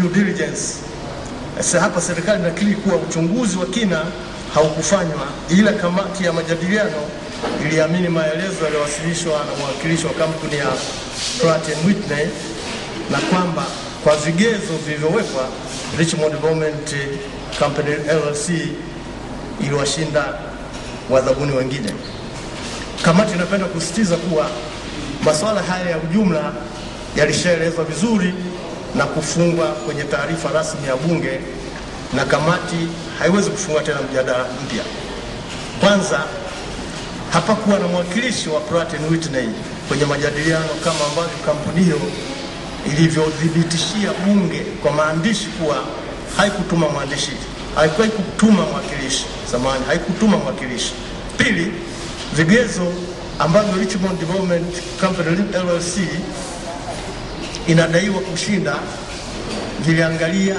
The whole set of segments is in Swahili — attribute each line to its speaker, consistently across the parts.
Speaker 1: due diligence. Sasa hapa serikali inakiri kuwa uchunguzi wa kina haukufanywa, ila kamati ya majadiliano iliamini maelezo yaliyowasilishwa na mwakilishi wa kampuni ya Pratt and Whitney na kwamba kwa vigezo vilivyowekwa Richmond Development Company LLC iliwashinda wadhabuni wengine. Kamati inapenda kusisitiza kuwa masuala haya ya ujumla yalishaelezwa vizuri na kufungwa kwenye taarifa rasmi ya Bunge, na kamati haiwezi kufungua tena mjadala mpya. Kwanza, hapakuwa na mwakilishi wa Pratt and Whitney kwenye majadiliano kama ambavyo kampuni hiyo ilivyothibitishia Bunge kwa maandishi kuwa haikutuma mwandishi, haikuwahi kutuma mwakilishi samani, haikutuma mwakilishi. Pili, vigezo ambavyo Richmond Development Company LLC inadaiwa kushinda viliangalia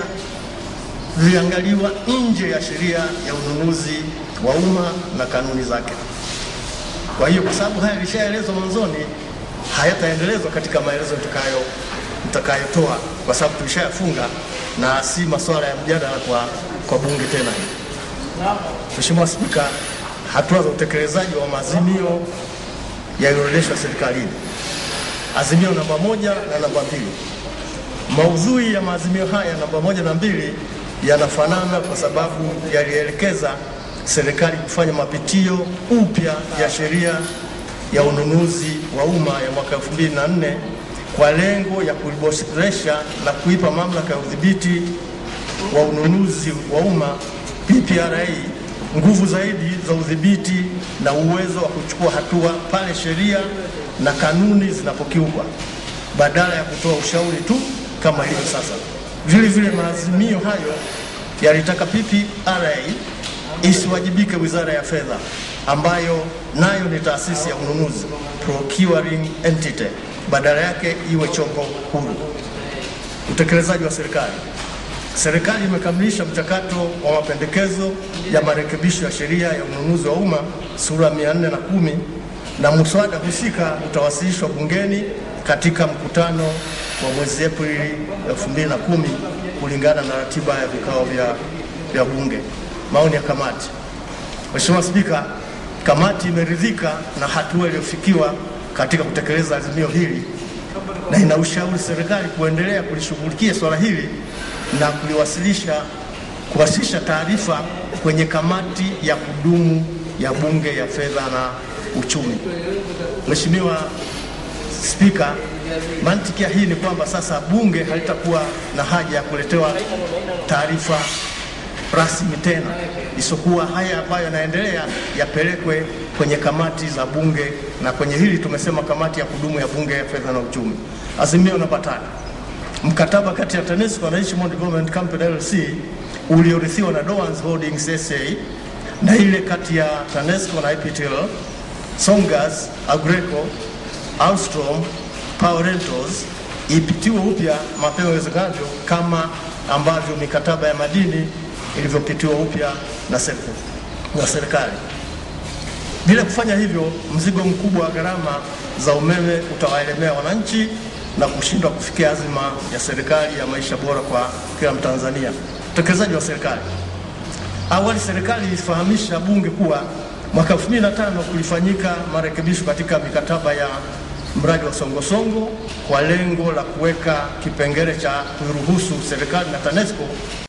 Speaker 1: viliangaliwa nje ya sheria ya ununuzi wa umma na kanuni zake. Kwa hiyo kwa sababu haya yalishaelezwa mwanzoni, hayataendelezwa katika maelezo nitakayo nitakayotoa kwa sababu tulishayafunga na si masuala ya mjadala kwa, kwa bunge tena. Mheshimiwa Spika, hatua za utekelezaji wa maazimio yaliyoorodheshwa serikalini. Azimio namba moja na namba mbili. Maudhui ya maazimio haya namba moja na mbili yanafanana kwa sababu yalielekeza serikali kufanya mapitio upya ya sheria ya ununuzi wa umma ya mwaka 2004 kwa lengo ya kuiboresha na kuipa mamlaka ya udhibiti wa ununuzi wa umma PPRA nguvu zaidi za udhibiti na uwezo wa kuchukua hatua pale sheria na kanuni zinapokiukwa badala ya kutoa ushauri tu kama hivyo sasa. Vile vile maazimio hayo yalitaka PPRA isiwajibike Wizara ya Fedha ambayo nayo ni taasisi ya ununuzi procuring entity, badala yake iwe chombo huru. Utekelezaji wa serikali. Serikali imekamilisha mchakato wa mapendekezo ya marekebisho ya sheria ya ununuzi wa umma sura 410 na muswada husika utawasilishwa bungeni katika mkutano wa mwezi Aprili 2010 kulingana na ratiba ya vikao vya, vya bunge. Maoni ya kamati. Mheshimiwa Spika, kamati imeridhika na hatua iliyofikiwa katika kutekeleza azimio hili na inaushauri serikali kuendelea kulishughulikia swala hili na kuliwasilisha kuwasilisha taarifa kwenye kamati ya kudumu ya Bunge ya Fedha na Uchumi. Mheshimiwa Spika, mantiki ya hii ni kwamba sasa bunge halitakuwa na haja ya kuletewa taarifa rasmi tena, isipokuwa haya ambayo yanaendelea yapelekwe kwenye kamati za bunge, na kwenye hili tumesema kamati ya kudumu ya Bunge ya Fedha na Uchumi. Azimio namba tatu mkataba kati ya TANESCO na Richmond Development Company LLC uliorithiwa na Dowans Holdings SA na ile kati ya TANESCO na IPTL, Songas, Agreco, Alstrom, Power Rentals ipitiwe upya mapema iwezekanavyo kama ambavyo mikataba ya madini ilivyopitiwa upya na serikali na serikali. Bila kufanya hivyo, mzigo mkubwa wa gharama za umeme utawaelemea wananchi na kushindwa kufikia azima ya serikali ya maisha bora kwa kila Mtanzania. Utekelezaji wa serikali. Awali serikali ilifahamisha bunge kuwa mwaka 2005 kulifanyika marekebisho katika mikataba ya mradi wa Songosongo kwa lengo la kuweka kipengele cha kuruhusu serikali na TANESCO